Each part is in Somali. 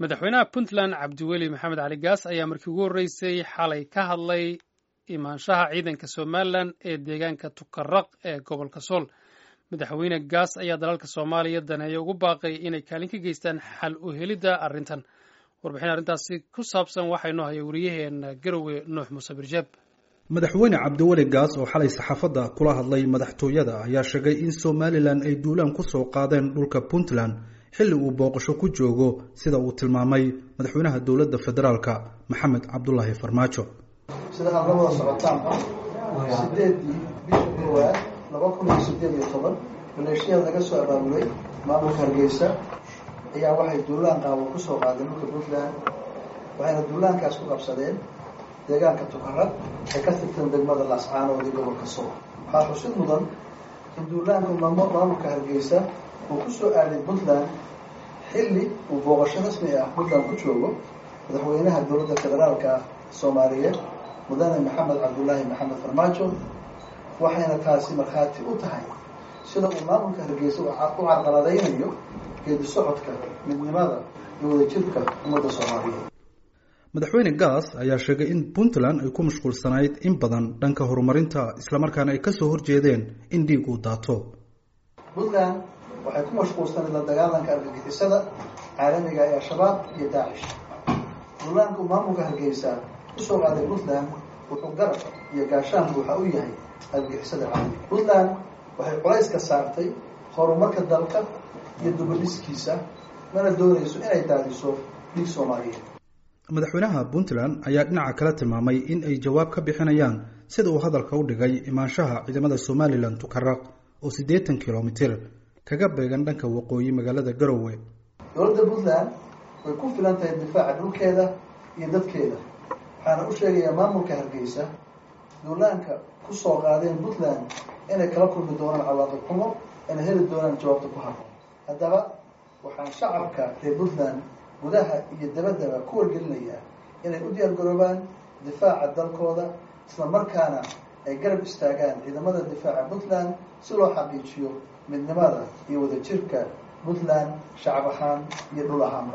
madaxweynaha puntland cabdiweli maxamed cali gaas ayaa markii ugu horreysay xalay ka hadlay imaanshaha ciidanka somalilan ee deegaanka tukaraq ee gobolka sool madaxweyne gaas ayaa dalalka soomaaliya daneeya ugu baaqay inay kaalin ka geystaan xal u helidda arrintan warbixin arrintaasi ku saabsan waxaa inoo haya wariyaheena garowe nuux muuse birjeeb madaxweyne cabdiweli gaas oo xalay saxaafadda kula hadlay madaxtooyada ayaa sheegay in somalilan ay duulaan ku soo qaadeen dhulka puntland xilli uu booqasho ku joogo sida uu tilmaamay madaxweynaha dowladda federaalka maxamed cabdulaahi farmaajo sida aad la wada socotaanba sideedii bisha koowaad laba kun iyo sideed iyo toban maleeshiyada laga soo abaabulay maamulka hargeysa ayaa waxay duulaan qaabo kusoo qaadeen dhulka puntland waxayna duulaankaas ku qabsadeen deegaanka tukarad ee ka tirtan degmada laascaanood iyo gobolka sool waxaa xusid mudan in duulaanka maamulka hargeysa uu kusoo aaday puntland xilli uu booqasho rasmi ah puntland ku joogo madaxweynaha dowladda federaalka soomaaliyeed mudane maxamed cabdulaahi maxamed farmaajo waxayna taasi markhaati u tahay sida uu maamulka hargeysa u carqaladaynayo geedi socodka midnimada iyo wadajirka ummadda soomaaliyeed madaxweyne gaas ayaa sheegay in puntland ay ku mashquulsanayd in badan dhanka horumarinta islamarkaana ay kasoo horjeedeen in dhiig uu daato puntland waxay ku mashquulsanayd la dagaalanka argagixisada caalamiga ee al-shabaab iyo daacish duulaanku maamulka hargeysa kusoo qaaday puntland wuxuu garab iyo gaashaan buuxa u yahay argagixisada caalamiga puntland waxay culayska saartay horumarka dalka iyo dubadhiskiisa mana doonayso inay daadiso dhiig soomaaliyeed madaxweynaha puntland ayaa dhinaca kale tilmaamay in ay jawaab ka bixinayaan sida uu hadalka u dhigay imaanshaha ciidamada somalilan tukaraq oo siddeetan kilomitir kaga beegan dhanka waqooyi magaalada garowe dowladda puntland way ku filan tahay difaaca dhulkeeda iyo dadkeeda waxaana u sheegayaa maamulka hargeysa duulaanka kusoo qaadeen puntland inay kala kulmi doonaan cawaaqib xumo inay heli doonaan jawaabta ku habboon haddaba waxaan shacabka reer puntland gudaha iyo dabaddaba ku wargelinayaa inay u diyaar garoobaan difaaca dalkooda isla markaana ay garab istaagaan ciidamada difaaca puntland si loo xaqiijiyo midnimada iyo wadajirka puntland shacab ahaan iyo dhul ahaanba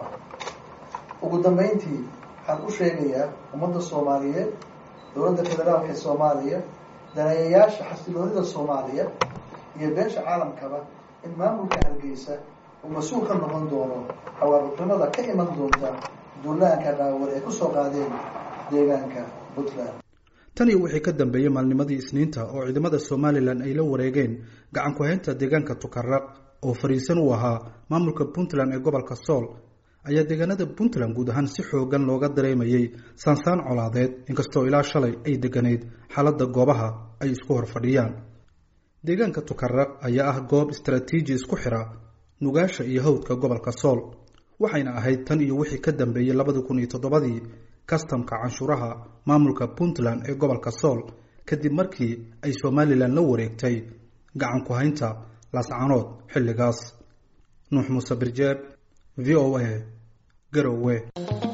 ugu dambeyntii waxaan u sheegayaa ummadda soomaaliyeed dowladda federaalka ee soomaaliya daneeyayaasha xasiloonida soomaaliya iyo beesha caalamkaba in maamulka hargeysa uu mas-uul ka noqon doono xawaarixnimada ka iman doonta duulaanka dhaawar ee kusoo qaadeen deegaanka puntland tan iyo wixii ka dambeeyey maalnimadii isniinta oo ciidamada somalilan ay la wareegeen gacan ku-haynta deegaanka tukaraq oo fariisan u ahaa maamulka puntland ee gobolka sool ayaa deegaanada puntland guud ahaan si xoogan looga dareemayey saansaan colaadeed inkastoo ilaa shalay ay deganayd xaaladda goobaha ay isku hor fadhiyaan deegaanka tukaraq ayaa ah goob istaraatiiji isku xira nugaasha iyo hawdka gobolka sool waxayna ahayd tan iyo wixii ka dambeeyey labadii kun iyo toddobadii kastamka canshuuraha maamulka puntland ee gobolka sool kadib markii ay somalilan la wareegtay gacan ku-haynta laascanood xilligaas nuux muuse birjeeb v o a garowe